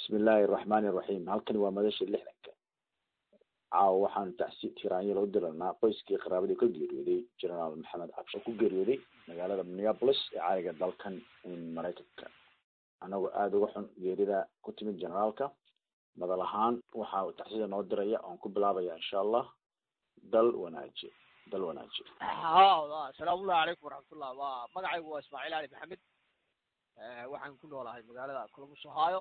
bismi illaahi araxmaani iraxiim halkani waa madasha lixdanka caawa waxaanu tacsi tiraanyal u diranaa qoyskii qaraabadii ka geeriyooday generaal maxamed cabshe ku geeriyooday magaalada minneapolis ee caaliga dalkan maraykanka anagoo aada uga xun geerida ku timid generaalka madal ahaan waxaa tacsida noo diraya oon ku bilaabaya insha allah dal wanaaji dal wanaaji ha asalaamullahi calaykum waraxmatullah wa magacaygu waa ismaaciil ali maxamed waxaan ku noolahay magaalada columbus ohio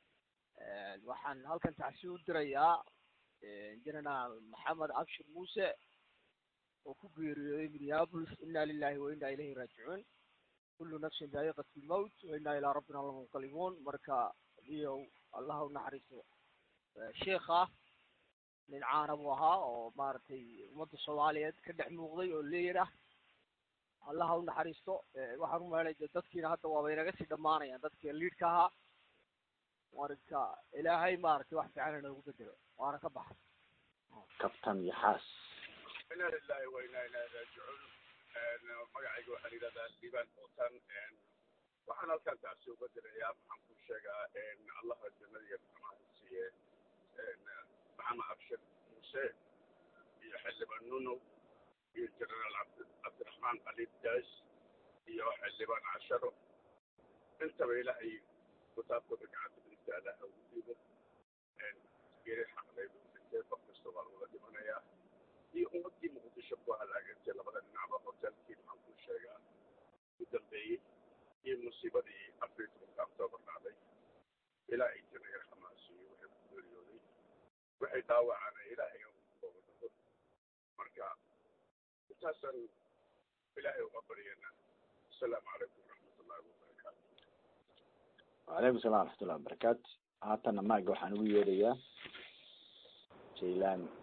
waxaan halkan tacsi u dirayaa generaal maxamed abshir muuse oo ku geeriyooday minneapolis ina lilahi wa ina ilayhi raajicuun kullu nafsin daa'iqat lmowt wa ina ilaa rabbina lamunqalibuun marka iyo allaha unaxariisto sheikha nin caana buu ahaa oo maaragtay ummadda soomaaliyeed ka dhex muuqday oo leeyar ah allaha unaxariisto waxaan umahelay de dadkiina hadda waaba inaga sii dhamaanayaan dadkii liidka ahaa marka ilaahay maaragtay wax fiican inoogu bedelo waana ka baxa kabtan iyo xaas ina lilahi wa ina ilahi raajicuun magacayga waxaa la yidhahdaa liibaan ootan waxaan halkan tacsi uga dirayaa maxaan ku sheegaa allaha jannadiya maxamaha siiye maxamed abshir muuse iyo xildhibaan nunow iyo generaal cabd cabdiraxmaan ali daas iyo xildhibaan casharo intaba ilaahay kitaabkooda gacanta dhigta allaha ugu dhiibo geeri xaqdaydu dhintay qof kasta waa looga dhimanayaa iyo ummadii muqdisho ku halaagantay labada dhinacba hotelkii maxaan ku sheegaa u dambeeyey iyo musiibadii afar iyo tobanka octoobar dhacday ilaahay jannaya xamaasiyo waxay ku geeriyooday waxay dhaawacana ilaahay ooga dhago marka intaasaan ilaahay uga baryana asalaamu calaykum waraxmatullahi wabarakaatu wacalaykum salam waraxmatullahi wabarakaatu haatana maaga waxaan ugu yeedhayaa jaylan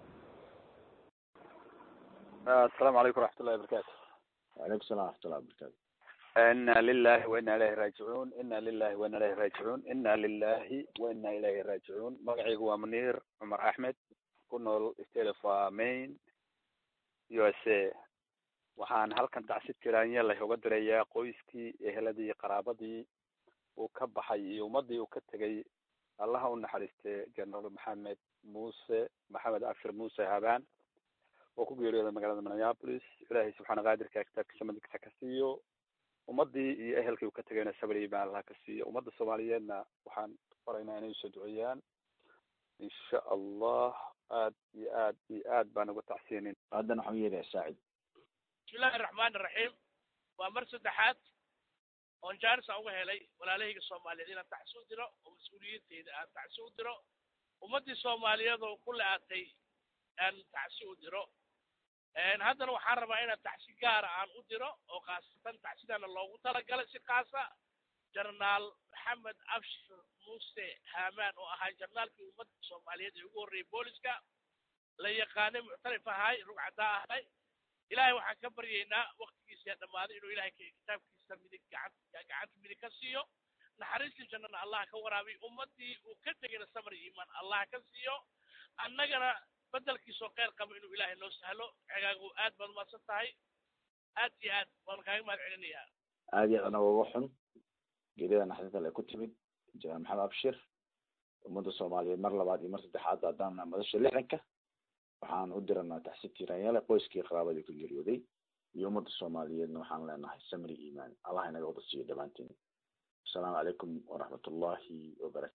asalaamu calaykum waraxmatullahi wabarakaatu wacalaykum salam waraxmatullahi wabarakaatu ina lilahi wa ina ilayhi raajicuun ina lilahi wa ina ilayhi raajicuun ina lilahi wa ina ilayhi raajicuun magacaygu waa muniir cumar axmed ku nool state of maine u s a waxaan halkan tacsi tiraanya lah uga dirayaa qoyskii eheladii qaraabadii uu ka baxay iyo ummadii uu ka tegay allaha u naxariiste generaal maxamed muuse maxamed abshir muuse habaan oo ku geeriyooday magaalada minneapolis ilaahay subxaana qaadirka kitaabkiisa madigta ka siiyo ummadii iyo ehelkii uu ka tegayna sabri baan allah ka siiyo ummadda soomaaliyeedna waxaan faraynaa inay usoo duceeyaan insha allah aad iyo aad iyo aad baan uga tacsiyinin haddana waxaan u yeedhayaa saacid bismillahi araxmaan iraxiim waa mar saddexaad oon jaaris aan uga helay walaalahayga soomaaliyeed inaan tacsi u diro oo mas-uuliyiinteyda aan tacsi u diro ummaddii soomaaliyeed oo ku le-atay aan tacsi u diro haddana waxaan rabaa inaan tacsi gaara aan u diro oo khaasatan tacsidaana loogu talagalay si khaasa jenaraal maxamed abshir muuse haamaan oo ahaa jenaraalkii ummadda soomaaliyeed ee ugu horreeyay booliska la yaqaanay muctarif ahay rugcadaa ahay ilaahay waxaan ka baryaynaa waktigiisa dhammaaday inuu ilahay kitaabkiisa midig gacan gacanta midig ka siiyo naxariistii jannana allah ka waraabiy ummaddii uu ka tegayna samar iimaan allah ka siiyo annagana bedelkiisoo kheyr qaba inuu ilaahay noo sahlo xigaagu aad baad umaadsan tahay aad iyo aad waan kaaga mahad celinayaa aada iyo aad anaga uga xun geerida naxdinta le ku timid jenaraal maxamed abshir ummadda soomaaliyeed mar labaad iyo mar saddexaad haddana madasha lixdanka waxaan u diranaa taxsi tiiraanyale qoyskii qaraabadii ku geeriyooday iyo ummadda soomaaliyeedna waxaan leenahay samri iimaan allah inaga wada siiyo dhammaanteen asalaamu calaykum waraxmatullahi wabarakatu